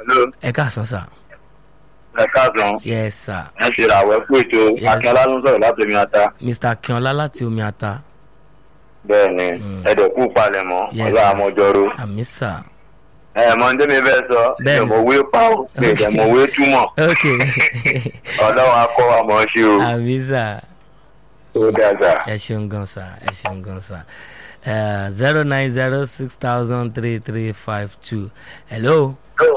Hello, ẹ káàsán sà ẹ káàsán. yes sir Ẹ ṣe ìràwọ̀ ẹ̀kú ètò Yes. Akínọlá ló ń sọ̀rọ̀ láti omi ata. mr akínọlá láti omi ata Bẹ́ẹ̀ ni, Mm. ẹ̀dẹ̀kú palẹ̀mọ́, Yes, ọ̀la sir. àmọ́jọ́rò. àmì sà Ẹ mọ ní tẹ́mi fẹ́ sọ, Bẹ́ẹ̀ ni. ìmọ̀wé pa ó, mi Okay. ìdẹ̀mọ̀wé túmọ̀. ok Ọlọ́run akọ́ àmọ́ ṣe o. àmì sà Ó dàgbà. ẹ ṣeun gan sà ẹ ṣeun gan sà zero nine zero six thousand three three five two hello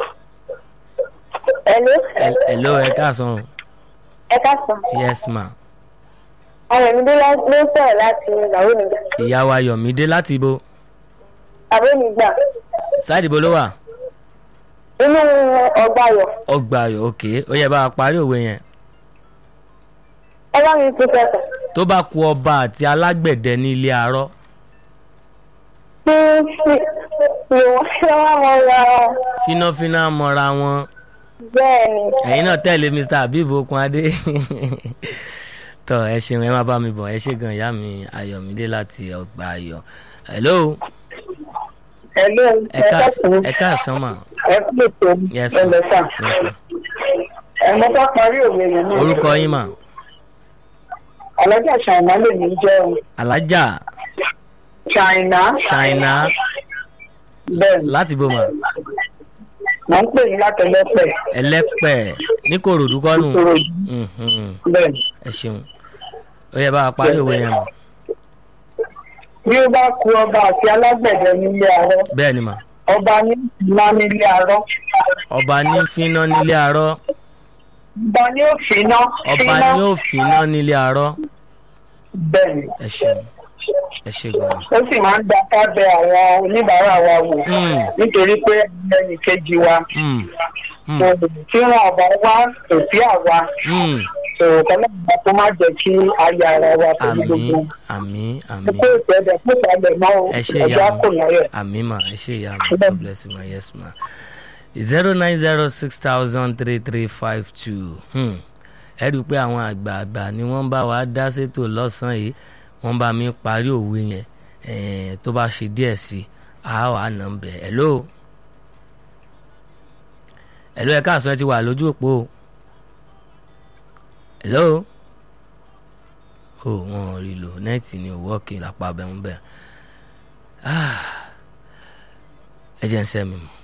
Hello. Hel- hello ẹ káàsán Ẹ káàsán. yes ma Ayọ̀mídé ló ń sọ̀rọ̀ láti ìyàwó mi gbà. ìyá wa yọ̀mídé láti ibo Àbó mi gbà. sáàdì ibo ló wà Inú ọgbà ayọ̀. ọgbà ayọ̀ ok ó yẹ bá a parí òwe yẹn Ẹ bá mi tún kẹsàn. tó bá ku ọba àti alágbẹ̀dẹ ní ilé arọ́ Kí ni wọ́n ṣe wá wọn ra fínáfíná mọ́ra wọn bẹ́ẹ̀ ni. ẹ̀yin náà tẹ̀lé mr abib okunadé tọ́ ẹ ṣeun ẹ má bá mi bọ̀ ẹ ṣe gan ìyá mi ayọ̀mídé láti ọgbà ayọ̀ hello Hello. ẹ káàsán ẹ káàsán mà Ẹ kú ètò yes ma ẹlẹ́sà. yes ma Ẹ mọ́ bá parí òwe yẹn náà. orúkọ yín mà Alájà Ṣàìná lè ní jẹ́ o. alájà Ṣàìná. ṣáínà Bẹ́ẹ̀ ni. láti bò mà Wọ́n ń pè ní látẹlẹ́pẹ̀. ẹlẹ́pẹ̀ ní kòròdú kọ́nù Ìṣòro Mhm. bẹ́ẹ̀ ni. ẹ ṣeun ó yẹ bá a parí òwe yẹn mà Bí ó bá ku ọba àti alágbẹ̀dẹ nílé arọ́, bẹ́ẹ̀ ni mà ọba ní ìná nílé arọ́. ọba ní fínná nílé arọ́ Ọba ní ó finá. ọba ní ó fínná nílé arọ́ Bẹ́ẹ̀ ni. ẹ ṣeun ẹ ṣe gan mà. ó sì máa ń gba kábẹ́ àwọn oníbàárà wa wò Mm. nítorí pé ẹnì kejì wa Mm. Mm. kò tí wọn ọba wá kò sí àwa Mm. sọ̀rọ̀ kọ́lọ́mùbá tó má jẹ́ kí ayé ara wa pẹ̀lú gbogbo. àmì àmì àmì mo kó ètò ẹ̀dẹ̀ fún ìsàlẹ̀ náà o ẹ ṣe ẹjọ́ ìyá kò láyọ̀. mi àmì mà ẹ ṣe ìyá mi god bless you ma yes ma zero nine zero six thousand three three five two ẹ rí i pé àwọn àgbààgbà ni wọ́n bá wa dá sétò lọ́sàn-án yìí wọ́n bá mi parí òwe yẹn eh, tó bá ṣe díẹ̀ sí i a wà nà ń bẹ̀ hello hello ẹ káàsán ẹ ti wà lójú òpó o hello o wọn ò rí lò nẹ́ẹ̀tì ni ò wọ́ọ̀kì lápá bẹ́ẹ̀ ń bẹ̀ ẹ jẹ́ ń sẹ́ mi mọ́.